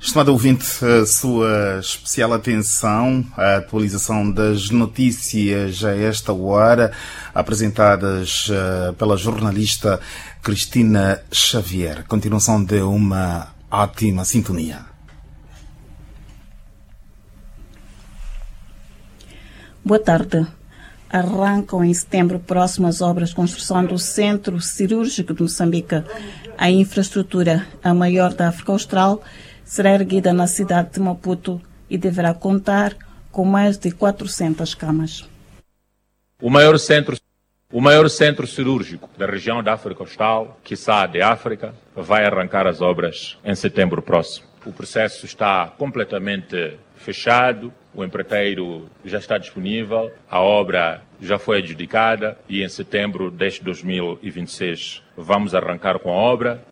Estimado ouvinte, a sua especial atenção à atualização das notícias a esta hora, apresentadas uh, pela jornalista Cristina Xavier. Continuação de uma ótima sintonia. Boa tarde. Arrancam em setembro próximo as obras de construção do Centro Cirúrgico de Moçambique. A infraestrutura, a maior da África Austral, será erguida na cidade de Maputo e deverá contar com mais de 400 camas. O maior centro, o maior centro cirúrgico da região da África Austral, quiçá de África, vai arrancar as obras em setembro próximo. O processo está completamente fechado, o empreiteiro já está disponível, a obra já foi adjudicada e em setembro deste 2026 vamos arrancar com a obra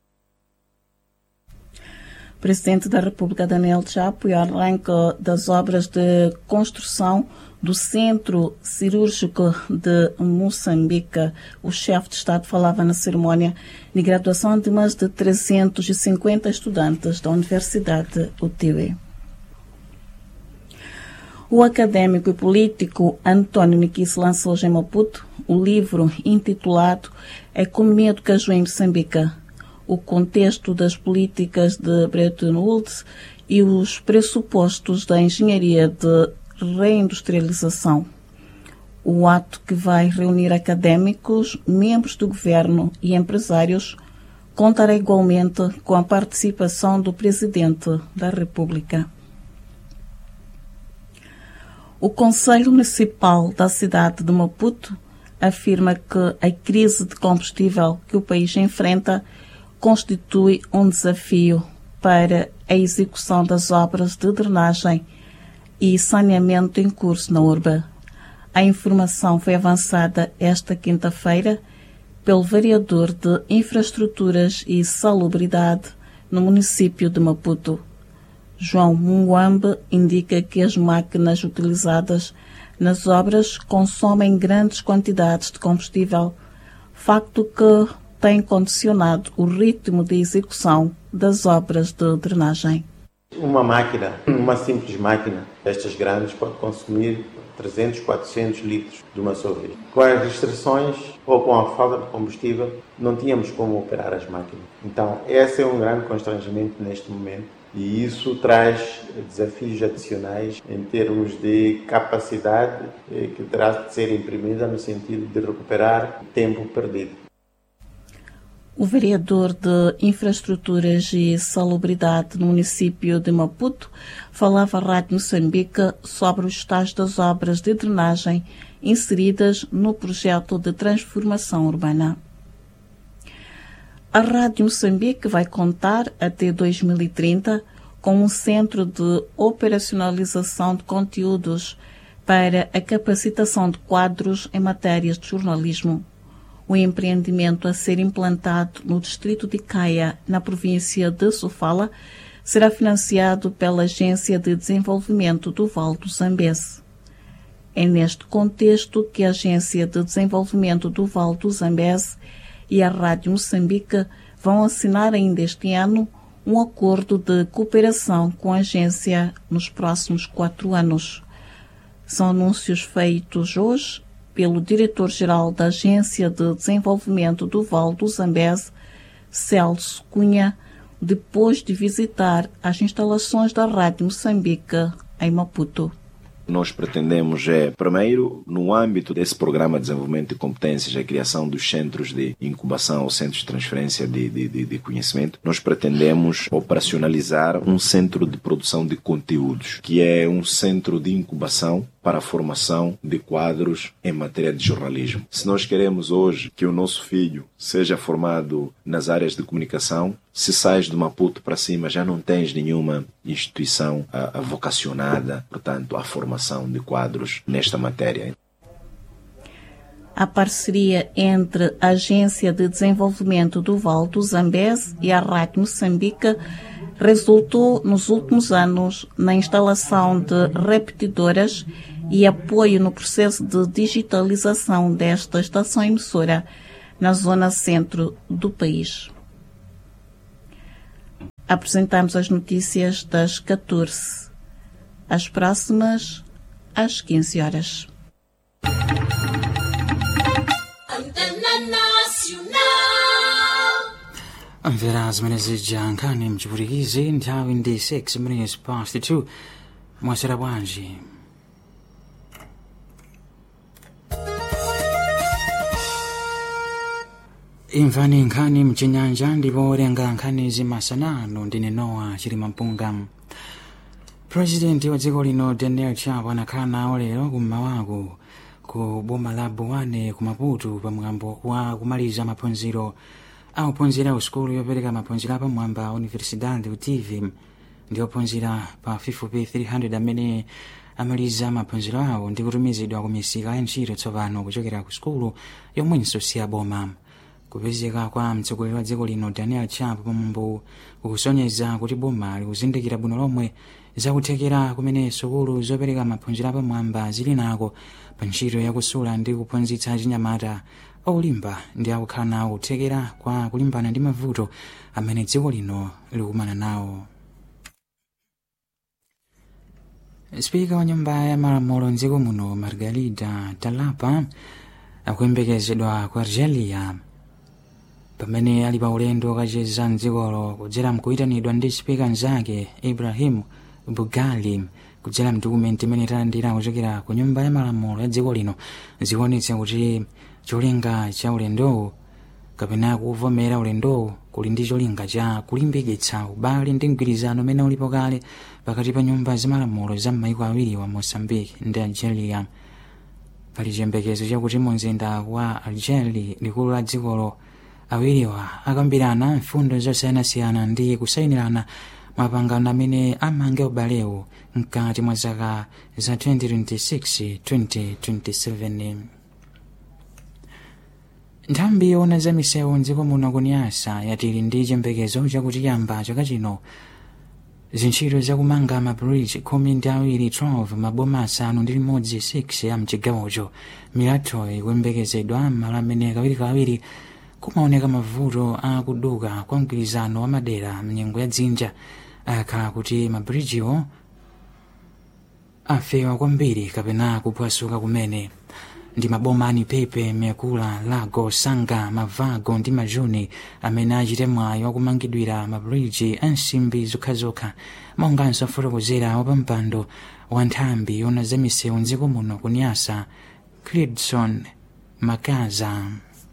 Presidente da República Daniel Chapo e arranque das obras de construção do Centro Cirúrgico de Moçambique. O chefe de Estado falava na cerimónia de graduação de mais de 350 estudantes da Universidade UTB. O académico e político António Niquis lançou hoje em Maputo o livro intitulado Economia do Caju em Moçambique, o contexto das políticas de Bretton Woods e os pressupostos da engenharia de reindustrialização. O ato que vai reunir académicos, membros do governo e empresários contará igualmente com a participação do Presidente da República. O Conselho Municipal da cidade de Maputo afirma que a crise de combustível que o país enfrenta constitui um desafio para a execução das obras de drenagem e saneamento em curso na urba. A informação foi avançada esta quinta-feira pelo vereador de Infraestruturas e Salubridade no município de Maputo. João Muambe indica que as máquinas utilizadas nas obras consomem grandes quantidades de combustível, facto que tem condicionado o ritmo de execução das obras de drenagem. Uma máquina, uma simples máquina destas grandes, pode consumir 300, 400 litros de uma só vez. Com as restrições ou com a falta de combustível, não tínhamos como operar as máquinas. Então, esse é um grande constrangimento neste momento e isso traz desafios adicionais em termos de capacidade eh, que terá de ser imprimida no sentido de recuperar tempo perdido. O vereador de Infraestruturas e Salubridade no município de Maputo falava à Rádio Moçambique sobre o estágio das obras de drenagem inseridas no projeto de transformação urbana. A Rádio Moçambique vai contar até 2030 com um centro de operacionalização de conteúdos para a capacitação de quadros em matérias de jornalismo o empreendimento a ser implantado no distrito de Caia, na província de Sofala, será financiado pela Agência de Desenvolvimento do Val do Zambeze. É neste contexto que a Agência de Desenvolvimento do Val do Zambeze e a Rádio Moçambique vão assinar ainda este ano um acordo de cooperação com a agência nos próximos quatro anos. São anúncios feitos hoje pelo diretor-geral da Agência de Desenvolvimento do Val do Zambeze, Celso Cunha, depois de visitar as instalações da Rádio Moçambique em Maputo nós pretendemos é, primeiro, no âmbito desse programa de desenvolvimento de competências, a criação dos centros de incubação ou centros de transferência de, de, de, de conhecimento, nós pretendemos operacionalizar um centro de produção de conteúdos, que é um centro de incubação para a formação de quadros em matéria de jornalismo. Se nós queremos hoje que o nosso filho seja formado nas áreas de comunicação, se sais de Maputo para cima já não tens nenhuma instituição a, a vocacionada, portanto, à formação de quadros nesta matéria. A parceria entre a Agência de Desenvolvimento do Val do Zambeze e a Rádio Moçambique resultou nos últimos anos na instalação de repetidoras e apoio no processo de digitalização desta estação emissora na zona centro do país. apresentamos as notícias das 14. As próximas, às 15 horas. mvera zimene zija nkhani mchiputikizi nthawi ndi 6 minutes past 2 mwasera bwanji imvani nkhani mchinyanja ndipo owerenga nkhanizi masanano ndine nowa chilimampunga purezidenti wa dziko lino daniel chapo anakhala nawo lero kummawaku ku boma la buwane ku maputo pamwambo wa kumaliza maphunziro auphunzira usukulu yopereka maphunziro apamwamba universidade utiv ndi ophunzira pa 5 amene amaliza maphunziro awo ndi kutumizidwa ku misika ya ntchito tsopano kuchokera ku sukulu yomwenso si aboma kupezeka kwa mtsogoleri wa dziko lino daniel chapo pamwambo kukusonyeza kuti boma likuzindikira bwino lomwe zakuthekera kumene sukulu zopereka maphunziro apamwamba zili nako pa ntchito yakusula ndi kuphunzitsa chinyamata olimba ndi akukhala nawo kuthekera kwa kulimbana ndi mavuto amene dziko lino likumana nawo spika wa nyumba ya malamulo mdziko muno margarida talapa akuyembekezedwa ku algeria pamene ali pa ulendo okacheza mdzikolo kudzera mkuyitanidwa ndi spika mnzake ibrahim bugali kudzera mdokumenti imene italandira kuchokera ku nyumba ya malamulo ya dziko lino zikuonetsa kuti cholinga cha ulendowu kapena kuvomera ulendowu kuli ndi cholinga cha kulimbikitsa ubale ndi mgwirizano umene ulipo kale pakati pa nyumba zamalamulo za m'maiko awiri wa moçambique ndi algeria pali chiyembekezo chakuti mu mzinda wa algeri likulu la dzikolo awiriwa akambirana mfundo zosiyanasiyana ndi kusayinirana mapangano amene amange ubalewu mkati mwa zaka za 2026-2027 nthambi yoona za misewu mdziko muno kuniyasa yatili ndi chiyembekezo chakuti yamba chaka chino zintchito zakumanga mabridge khumi ndi awiri 12 maboma asanu ndi limodzi 6 a mchigawocho milatho ikuyembekezedwa m'malo amene kawirikawiri kumaoneka mavuto a kuduka kwa mgwirizano wa madera mnyengo ya dzinja akhala kuti mabirijiwo afewa kwambiri kapena kuphwasuka kumene ndi maboma ani pepe mekula lago sanga mavago ndi majuni amene achite mwayi wakumangidwira mabiriji a nsimbi zokhazokha monganso afotokozera wapampando wa nthambi yona za misewu mdziko muno kuniyasa cridson makaza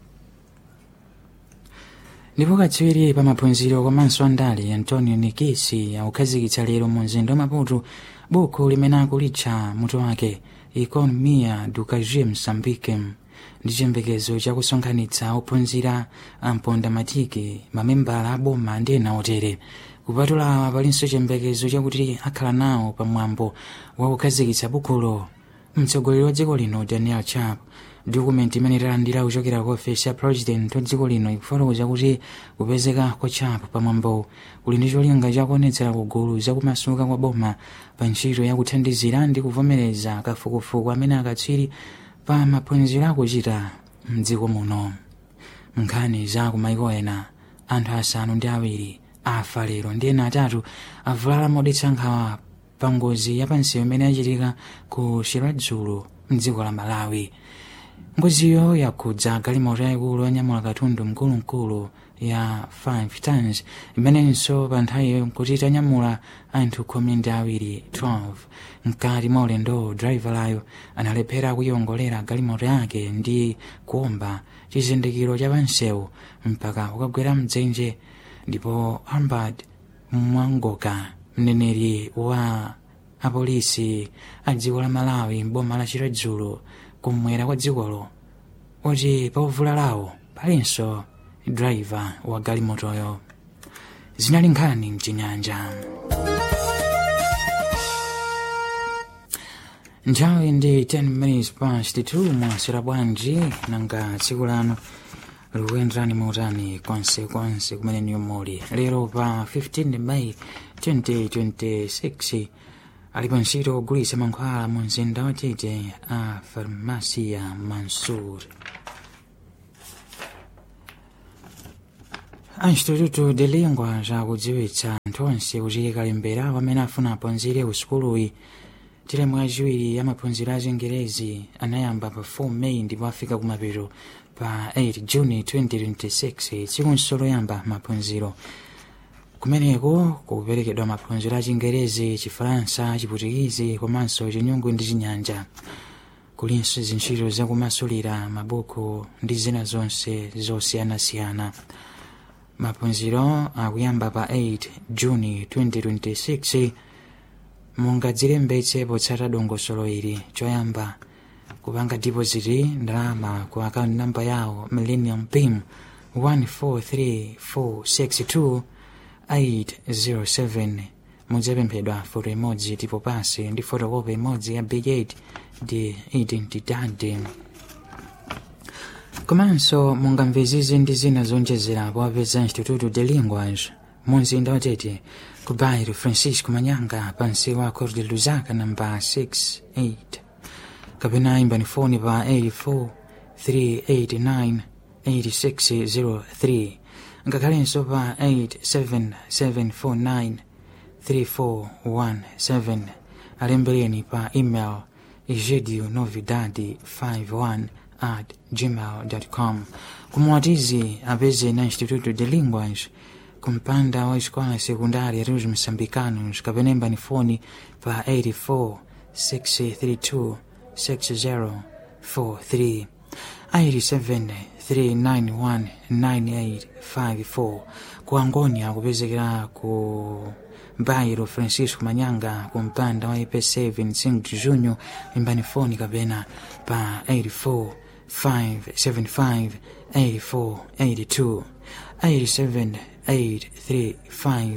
ndipo katswiri pa maphunziro komanso andale antonio nikisi akukhazikitsa lero mu mzinda wa maputo buku limene akulitcha mutu wake economia do cagé moçambique ndi chiyembekezo chakusonkhanitsa ophunzira amponda matiki mamembala aboma ndi ena otere kupatula awa palinso chiyembekezo chakuti akhala nawo pamwambo wakukhazikitsa bukulo mtsogoleri wa dziko lino daniel chapo dokumenti imene italandira kuchokera ku ofesi ya president wa dziko lino ikufotokoza kuti kupezeka kwa chapo pamwambo kuli ndi cholinga chakuonetsera kugulu zakumasuka kwa boma pa ntchito yakuthandizira ndi kuvomereza kafukufuku amene akatswiri pa maphunziro akuchita mdziko muno nkhani za kumaiko ena anthu asanu ndi awiri afa lero ndi ena atatu avulala modetsa nkhawa pa ngozi yapansewu imene yachitika ku shiradzulu mdziko la malawi ngoziyo yakhudza galimoto yayikulu yanyamula katundu mkulumkulu ya 5 tons imenenso pa nthawiyo kuti itanyamula anthu khumi ndi awiri 12 mkati mwa ulendowo drivalayo analephera kuyongolera galimoto yake ndi kuomba chizindikiro cha pansewu mpaka kukagwera mdzenje ndipo albert mwangoka mneneri wa apolisi a dziko la malawi mboma la chiradzulo kumwera kwa dzikolo kuti pauvulalawo palinso driver wa galimotoyo zinali nkhani mchinyanja nthawi ndi 10 minutes past 2 mwasera bwanji nanga tsiku lano likuyenderani mautani konse konse kumene niyo muli lero pa 15 May 2026 ali pa ntchito kugulitsa mankhwala mu mzinda wa tete a farmasi ya mansur a instituto de lingua zakudziwitsa anthu onse kuti kalembera pamene afuna aphunzire ku sukuluyi teremu yachiwiri ya maphunziro a chingerezi anayamba pa 4 meyi ndipo afika kumapeto pa 8 juni 2026 tsiku loyamba maphunziro kumeneko kuperekedwa maphunziro a chingerezi chifaransa chiputikizi komanso chinyungu ndi chinyanja kulinso zintchito zakumasulira mabuku ndi zina zonse zosiyanasiyana maphunziro akuyamba pa 8 juni 2026 mungadzilembetse potsata dongosolo ili choyamba kupanga dipoziti ndalama ku akaunti namba yawo millennium pim 143462 807 mudzapemphedwa foto imodzi tipo pasi ndi fotokopi imodzi ya bigate ndi identidade komanso mungamvezizi ndi zina zonjezerapo apeza instituto de linguas mumzinda watete ku bairro francisco manyanga pansi wa cor de luzaka namba 68 kapena imbani foni pa 84 389 8603 ngakhalenso pa 87749 3417 alembereni pa email egidio novidade 51 at gmail.com kumwatizi apeze na instituto de linguas kumpanda wa escola secundária dos moçambicanos kapena imbani foni pa 84 632 6043 87 391 9854 ku angonia kupezekera ku bairro francisco manyanga ku mpanda wa ipc 25 junho imbani foni kapena pa 84 575 8482 87 835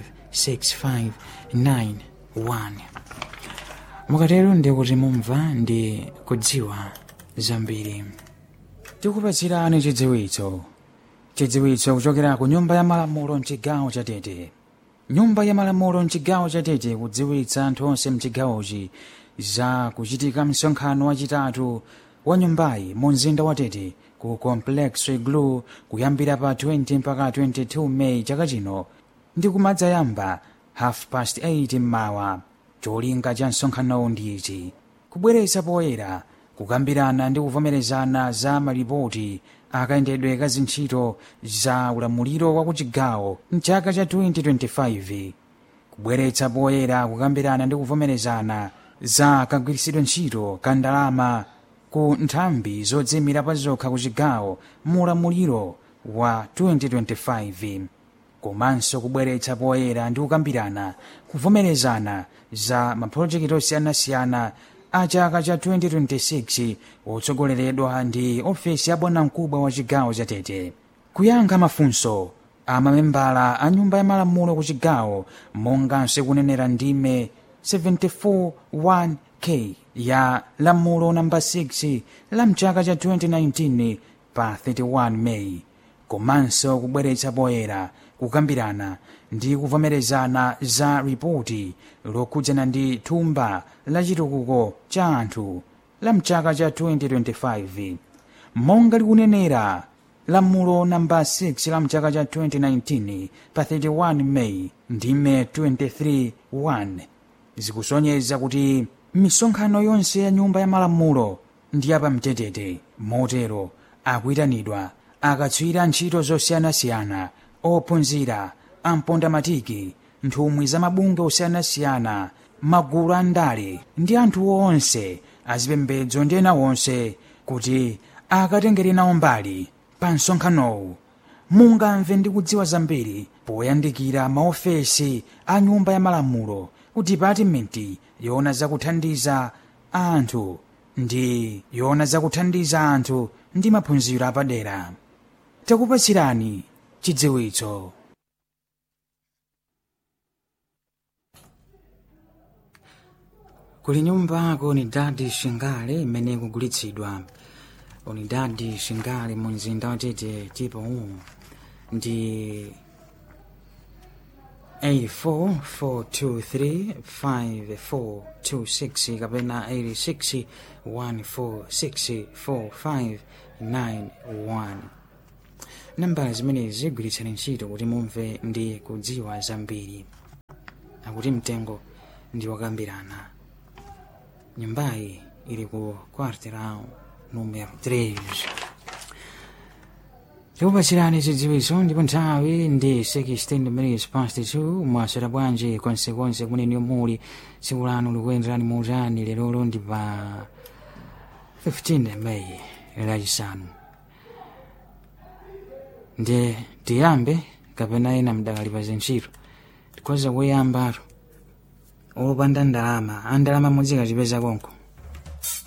6591 mukatero ndi kuti mumva ndi kudziwa zambiri tikupatsirani chidziwitso chidziwitso kuchokera ku nyumba ya malamulo mchigawo cha tete nyumba ya malamulo mchigawo cha tete kudziwitsa anthu onse mchigawochi za kuchitika msonkhano wachitatu wa nyumbayi mu mzinda wa tete ku complex iglu kuyambira pa 20 mpaka 22 meyi chaka chino ndi kumadzayamba half past 8 mmawa cholinga cha msonkhanowu ndi ichi kubweretsa poyera kukambirana ndi kuvomerezana za malipoti akayendedwe ka zintchito za ulamuliro wa kuchigawo mchaka cha 2025 kubweretsa poyera kukambirana ndi kuvomerezana za kagwiritsidwe ntchito ka ndalama ku nthambi zodzimira pa zokha ku chigawo mu ulamuliro wa 2025 komanso kubweretsa poyera ndi kukambirana kuvomerezana za mapulojekiti osiyanasiyana a chaka cha 2026 otsogoleredwa ndi ofesi ya bwanamkubwa wa chigawo cha tete kuyankha mafunso a mamembala a nyumba ya malamulo ku chigawo monganso kunenera ndime 741k ya lamulo namba 6 la mchaka cha 2019 pa 31 meyi komanso kubweretsa poyera kukambirana ndi kuvomerezana za ripoti lokhudzana ndi thumba la chitukuko cha anthu la mchaka cha 2025 monga likunenera lamulo namba 6 la mchaka cha 2019 pa 31 meyi ndime 23 zikusonyeza kuti misonkhano yonse ya nyumba ya malamulo ndi yapamtetete motero akuyitanidwa akatswiri ntchito zosiyanasiyana ophunzira ampondamatiki nthumwi za mabungwe osiyanasiyana magulu a ndale ndi anthu onse azipembedzo ndi ena onse kuti akatengere nawo mbali pa msonkhanowu mungamve ndi kudziwa zambiri poyandikira maofesi a nyumba ya malamulo ku dipatimenti yoona zakuthandiza anthu ndi yoona zakuthandiza anthu ndi maphunziro apadera takupatsirani chidziwitso kuli nyumba ku unidadi shingale imene ikugulitsidwa unidadi shingale mu mzinda watete tipo uwu ndi 844235426 kapena 8614645191 nambala zimenezi zigwiritsani ntchito kuti mumve ndi kudziwa zambiri akuti mtengo ndi wakambirana nyumbayi ili ku quarterao numero 3 tikupachirani zidziwitso ndipo nthawi ndi 16 minutes past 2 mwasera bwanji konsekonse kumene muli tsiku lanu likuyenderani muutani lerolo ndi pa 15 meyi lachisanu ndi tiyambe kapena ena mdakali pa zintchito tikhoza kuyambatu opanda ndalama andalama mudzikachipeza konko